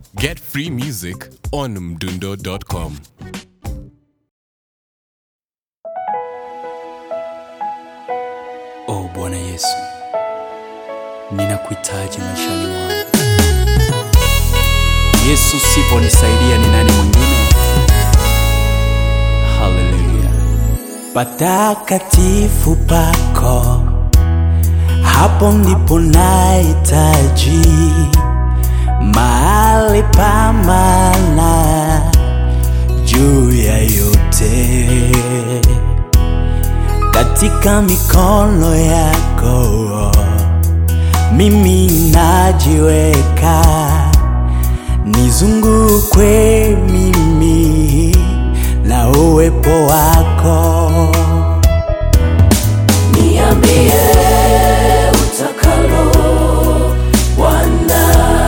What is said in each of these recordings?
Get free music on mdundo.com. O Bwana Yesu, ninakuhitaji maishani mwangu. Yesu, siponisaidia ni nani mwingine? Haleluya. Patakatifu pako, hapo ndipo nahitaji mahali pa maana juu ya yote katika mikono yako mimi najiweka, nizungukwe mimi na uwepo wako. Niambie utakalo Bwana,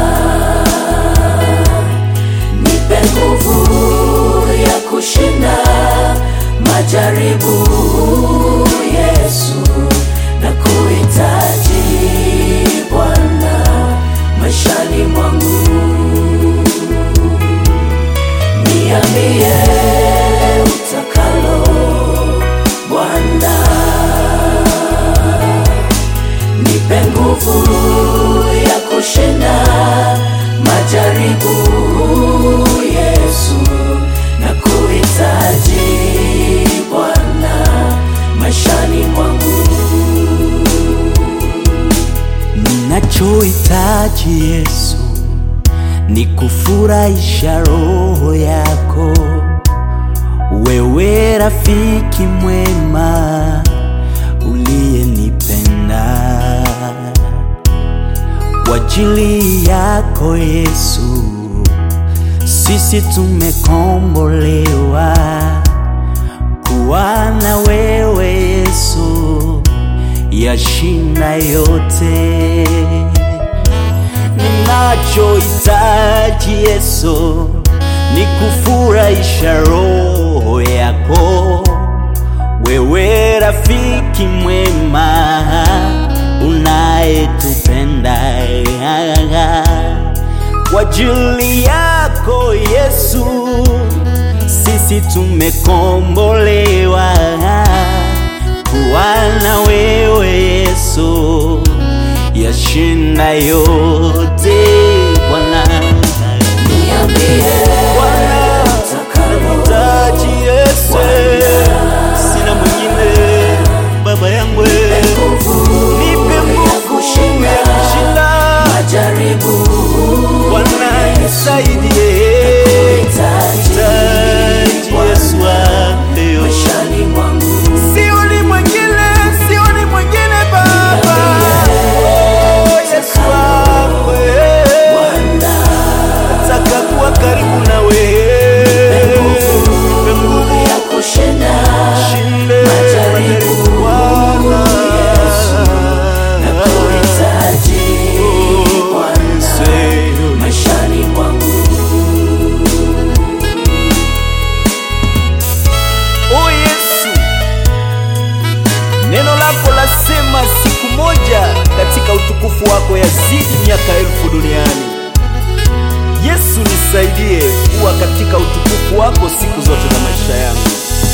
nipe nguvu ya kushinda majaribu. Yesu, na kuhitaji Bwana maishani mwangu. Niambie utakalo Bwana nipe nguvu ya kushinda majaribu. Yesu, na kuhitaji Bwana maishani mwangu. Ninachohitaji Yesu ni kufurahisha roho yako, wewe rafiki mwema uliyenipenda. Kwa ajili yako Yesu, sisi tumekombolewa kuwa na wewe Yesu, yashinda yote. Ninachohitaji Yesu ni kufurahisha roho yako, wewe rafiki mwema unayetupenda. Kwa ajili yako Yesu, sisi tumekombolewa kuwa na wewe Yesu, yashinda yote Bwana. Niambie Bwana, utakalo Nahitaji Yesu, sina mwingine baba yangu, nipe nguvu nguvu ya ya kushinda kushinda. majaribu. Bwana nisaidie, Hitaji Nahitaji Yesu wangu. maishani mwangu. Sioni mwingine, sioni mwingine Baba. Oh, Yesu wangu, eh. Bwana Nataka kuwa karibu na wewe. Nipe nguvu ya kushinda shinde Majaribu. Bwana. kuhitaji Bwana Say, maishani mwangu. Oh Yesu, neno lako lasema siku moja katika utukufu wako yazidi miaka elfu duniani. Yesu, nisaidie kuwa katika utukufu wako siku zote za maisha yangu.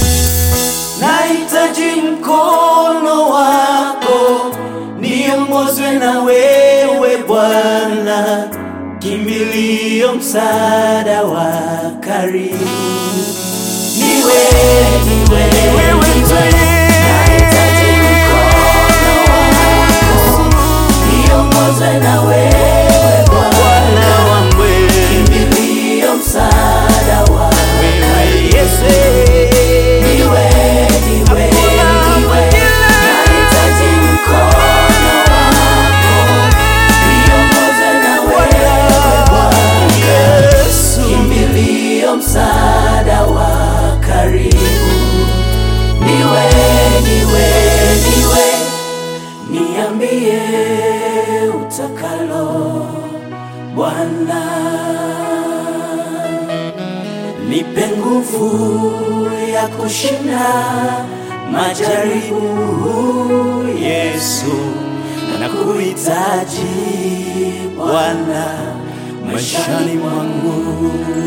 Nahitaji mkono wako, niongozwe na wewe Bwana, kimbilio, msaada wa karibu Niwe, niwe, wewe niwe, nahitaji mkono wako, niongozwe na wewe Bwana, Bwana wangu kimbilio, msaada wa wewe Yesu Niwe, niwe, niwe, nahitaji mkono wako, niongoze na wewe Bwana, Yesu kimbilio, msaada wa karibu. Niwe, niwe, niwe, niambie utakalo Bwana nipe nguvu ya kushinda majaribu. Yesu, nakuhitaji Bwana maishani mwangu